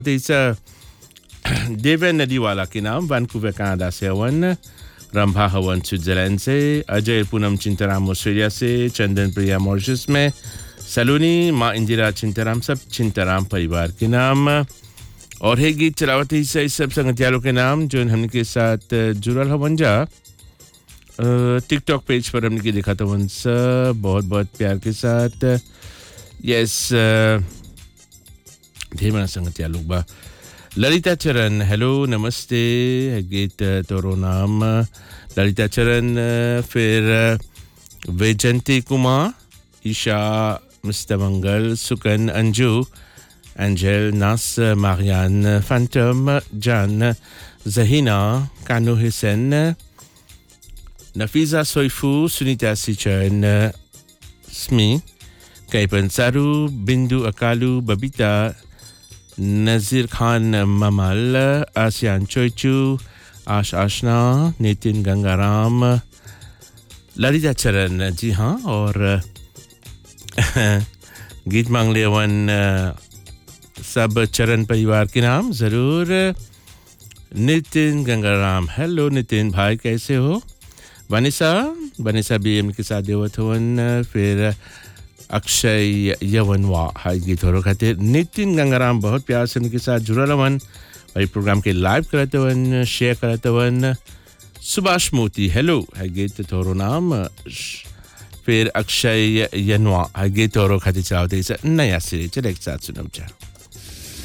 It's Deven नदीवाला के नाम Vancouver Canada से हवन रंभा हवन स्विट्जरलैंड से अजय पूनम चिंताराम ऑस्ट्रेलिया से चंदन प्रिया मॉरिशस में सलोनी माँ इंदिरा चिंताराम सब चिंताराम परिवार के नाम और है गीत चलावती से इस सब संगतियालों के नाम जो हमने के साथ जुड़ल हवन जा टिकटॉक पेज पर हमने के देखा था वन बहुत बहुत प्यार के साथ यस ढेर मना संगतिया लोग बा ललिता चरण हेलो नमस्ते गीत तोरो नाम ललिता चरण फिर वैजंती कुमार ईशा मिस्टर मंगल सुकन अंजू एंजल नास मारियान फैंटम जान जहीना कानू हुसैन नफीजा सोइफू सुनीता सिचन स्मी कैपन सारू बिंदु अकालू बबीता नज़ीर खान ममल आसियान चोइचू आश आशना नितिन गंगाराम ललिता चरण जी हाँ और गीत मांग ले वन सब चरण परिवार के नाम ज़रूर नितिन गंगाराम हेलो नितिन भाई कैसे हो वनिसा वनिसा बी एम के साथ देवत हवन फिर अक्षय यवनवा हाई गीत हो खातिर नितिन गंगाराम बहुत प्यार से उनके साथ जुड़ल हवन वही प्रोग्राम के लाइव करते वन शेयर करते वन सुभाष मोती हेलो है गीत थोरो नाम फिर अक्षय यनवा है गीत और खातिर चलावते नया सिरे चले एक साथ सुनम चाह